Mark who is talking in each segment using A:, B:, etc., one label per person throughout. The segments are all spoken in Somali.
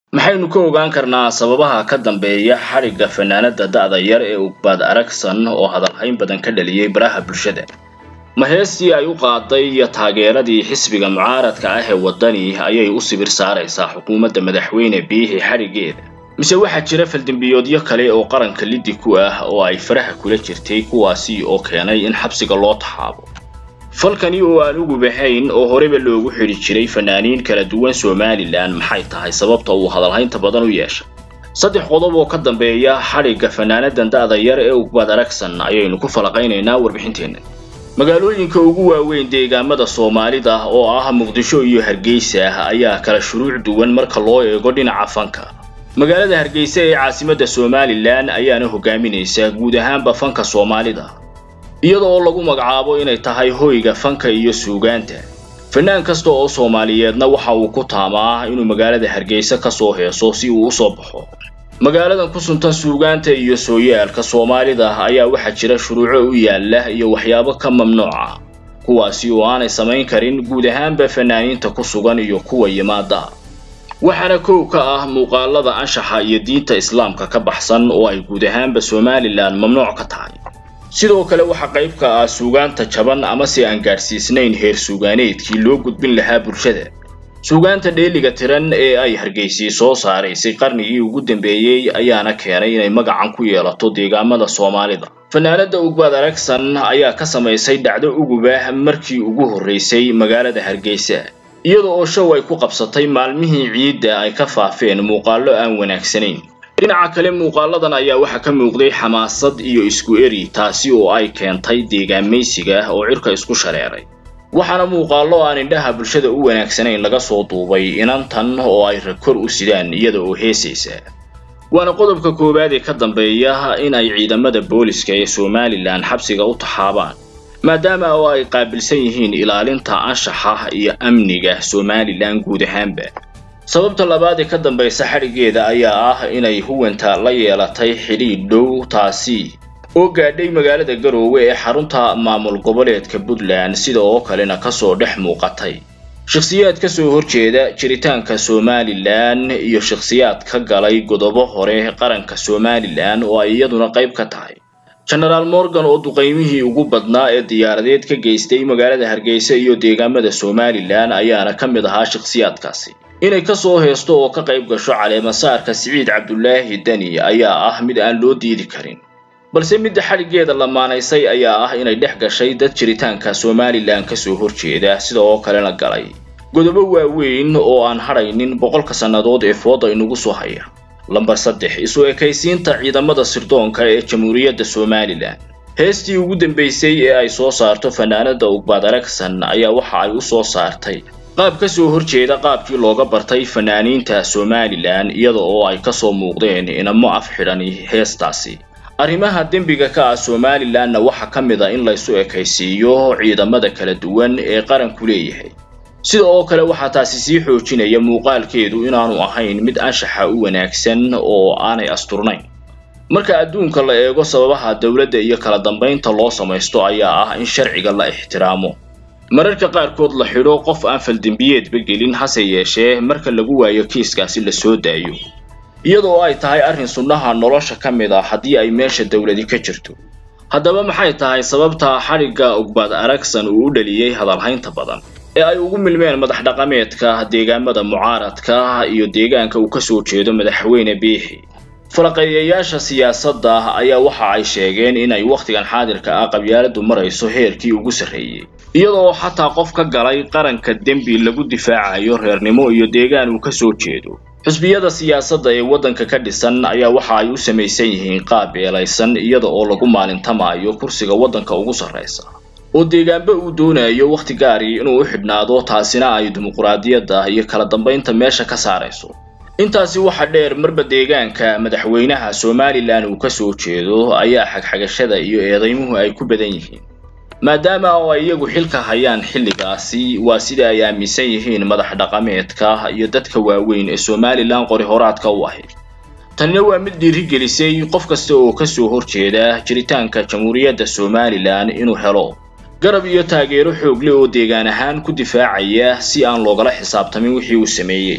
A: maxaynu ka ogaan karnaa sababaha ka dambeeya xadhigga fanaanada da'da yar ee ugbaad aragsan oo hadalhayn badan ka dhaliyey baraha bulshada ma heestii ay u qaaday iyo taageeradii xisbiga mucaaradka ah ee waddani ayay u sibir saaraysaa xukuumadda madaxweyne biixi xadhiggeeda mise waxaa jira faldembiyoodyo kale oo qaranka liddi ku ah oo ay faraha kula jirtay kuwaasi oo keenay in xabsiga loo taxaabo falkani oo aan ugu baxayn oo horeba loogu xidhi jiray fanaaniin kala duwan somalilan maxay tahay sababta uu hadalhaynta badan u yeeshay saddex qodob oo ka dambeeya xadhigga fanaanadan da'da yar ee ugbaad aragsan ayaynu ku falaqaynaynaa warbixinteenna magaalooyinka ugu waaweyn deegaamada soomaalida oo ah muqdisho iyo hargeysa ayaa kala shuruuc duwan marka loo eego dhinaca fanka magaalada hargeysa ee caasimadda somalilan ayaana hogaaminaysa guud ahaanba fanka soomaalida iyada oo lagu magacaabo inay tahay hoyga fanka iyo suugaanta fanaan kasta oo soomaaliyeedna waxa uu ku taamaa inuu magaalada hargeysa ka soo heeso si uu u soo baxo magaaladan ku suntan suugaanta iyo sooyaalka soomaalida ayaa waxaa jira shuruuco u yaala iyo waxyaabo ka mamnuuca kuwaasi oo aanay samayn karin guud ahaanba fanaaniinta ku sugan iyo kuwa yimaada waxaana kow ka ah muuqaalada anshaxa iyo diinta islaamka ka baxsan oo ay guud ahaanba somalilan mamnuuc ka tahay sidoo kale waxaa qayb ka ah suugaanta jaban ama si aan gaadhsiisnayn heer suugaaneedkii loo gudbin lahaa bulshada suugaanta dheeliga tiran ee ay hargeysii soo saaraysay qarnigii ugu dambeeyey ayaana keenay inay magacan ku yeelato deegaamada soomaalida fanaanada ugbaad aragsan ayaa ka samaysay dhacdo uguba markii ugu horraysay magaalada hargeysa iyada oo show ay ku qabsatay maalmihii ciidda ay ka faafeen muuqaallo aan wanaagsanayn dhinaca kale muuqaaladan ayaa waxaa ka muuqday xamaasad iyo isku eri taasi oo ay keentay deegaamaysiga oo cirka isku shareeray waxaana muuqaallo aan indhaha bulshada u wanaagsanayn laga soo duubay inantan oo ay rakor u sidaan iyada oo heesaysa waana qodobka koowaad ee ka dambeeya in ay ciidamada booliska ee somalilan xabsiga u taxaabaan maadaama oo ay qaabilsan yihiin ilaalinta anshaxa iyo amniga somalilan guud ahaanba sababta labaad ee ka dambaysa xadhiggeeda ayaa ah inay huwanta la yeelatay xidhiidh dhow taasi oo gaadhay magaalada garoowe ee xarunta maamul goboleedka puntland sida oo kalena kasoo dhex muuqatay shakhsiyaad ka soo horjeeda jiritaanka somalilan iyo shakhsiyaad ka galay godobo hore qaranka somalilan oo ay iyaduna qayb ka tahay genaraal morgan oo duqaymihii ugu badnaa ee diyaaradeed ka geystay magaalada hargeysa iyo deegaamada somalilan ayaana ka mid ahaa shakhsiyaadkaasi inay ka soo heesto oo ka qayb gasho caleemasaarka siciid cabdulaahi deni ayaa ah mid aan loo diidi karin balse midda xadhiggeeda lamaanaysay ayaa ah inay dhex gashay dad jiritaanka somalilan kasoo horjeeda sida oo kalena galay godobo waaweyn oo aan hadhaynin boqolka sannadood ee fooda inugu soo haya lambar saddex isu ekaysiinta ciidamada sirdoonka ee jamhuuriyadda somalilan heestii ugu dambaysay ee ay soo saarto fanaanada ugbaad aragsan ayaa waxa ay u soo saartay qaab ka soo horjeeda qaabkii looga bartay fanaaniinta somalilan iyada oo ay kasoo muuqdeen inamo af xidhani heestaasi arrimaha dembiga ka ah somalilanna waxaa ka mid a in laysu ekaysiiyo ciidamada kala duwan ee qaranku leeyahay sida oo kale waxaa taasi sii xoojinaya muuqaalkeedu inaanu ahayn mid anshaxa u wanaagsan oo aanay asturnayn marka adduunka la eego sababaha dowladda iyo kala dambaynta loo samaysto ayaa ah in sharciga la ixtiraamo mararka qaarkood la xidho qof aan faldembiyeedba gelin hase yeeshee marka lagu waayo kiiskaasi la soo daayo iyadoo ay tahay arrin sunnaha nolosha ka mid ah haddii ay meesha dowladi ka jirto haddaba maxay tahay sababta xadhigga ugbaad aragsan uu u dhaliyey hadalhaynta badan ee ay ugu milmeen madax dhaqameedka deegaamada mucaaradka iyo deegaanka uu kasoo jeedo madaxweyne biixi falaqeeyayaasha siyaasadda ayaa waxa ay sheegeen inay wakhtigan xaadirka ah qabyaaladu marayso heerkii ugu sarreeyey iyadoo xataa qof ka galay qaranka dembi lagu difaacayo reernimo iyo deegaan uu kasoo jeedo xusbiyada siyaasadda ee waddanka ka dhisan ayaa waxa ay u samaysan yihiin qaab beelaysan iyada oo lagu maalintamaayo kursiga waddanka ugu sarraysa oo deegaanba uu doonayo wakhti gaari inuu u xidhnaado taasina ay dimuquraadiyadda iyo kala dambaynta meesha ka saarayso intaasi waxa dheer marba deegaanka madaxweynaha somalilan uu kasoo jeedo ayaa xagxagashada iyo eedaymuhu ay ku badan yihiin maadaama oo ay iyagu xilka hayaan xilligaasi waa sida ay aaminsan yihiin madax dhaqameedka iyo dadka waaweyn ee somalilan qori horaadka u ahayd tanina waa mid dhiirigelisay qof kasta oo kasoo horjeeda jiritaanka jamhuuriyadda somalilan inuu helo garab iyo taageero xoogle oo deegaan ahaan ku difaacaya si aan loogala xisaabtamin wixii uu sameeyey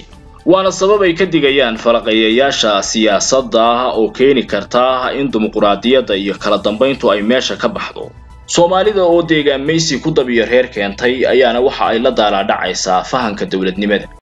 A: waana sabab ay ka digayaan falaqeeyayaasha siyaasadda oo keeni karta in dimuquraadiyadda iyo kala dambayntu ay meesha ka baxdo soomaalida oo deegaan maysi ku dabiyo reer keentay ayaana waxa ay la daalaadhacaysaa fahanka dowladnimada